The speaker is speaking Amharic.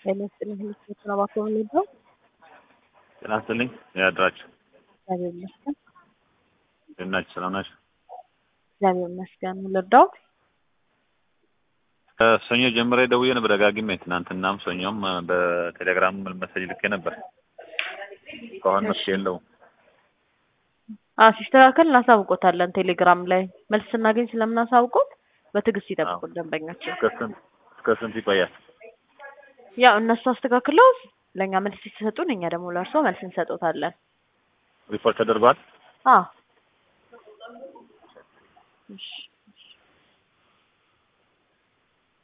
ጤና ይስጥልኝ። ህልት ተባኮ የሚባል ጤና ይስጥልኝ። ያድራችሁ እግዚአብሔር ይመስገን። እንደት ናችሁ? ሰላም ናችሁ? እግዚአብሔር ይመስገን። ልርዳዎት? ሰኞ ጀምሬ ደውዬ ነበር ደጋግሜ። ትናንትናም ሰኞም በቴሌግራም መሰጅ ልኬ ነበር። እስካሁን መፍትሄ የለውም። አዎ ሲስተካከል እናሳውቆታለን። ቴሌግራም ላይ መልስ ስናገኝ ስለምናሳውቆት በትዕግስት ይጠብቁን ደንበኛችን። እስከ ስንት እስከ ስንት ይቆያል? ያው እነሱ አስተካክለው ለእኛ መልስ ሲሰጡን፣ እኛ ደግሞ ለእርሶ መልስ እንሰጦታለን። ሪፖርት ተደርጓል? አዎ እሺ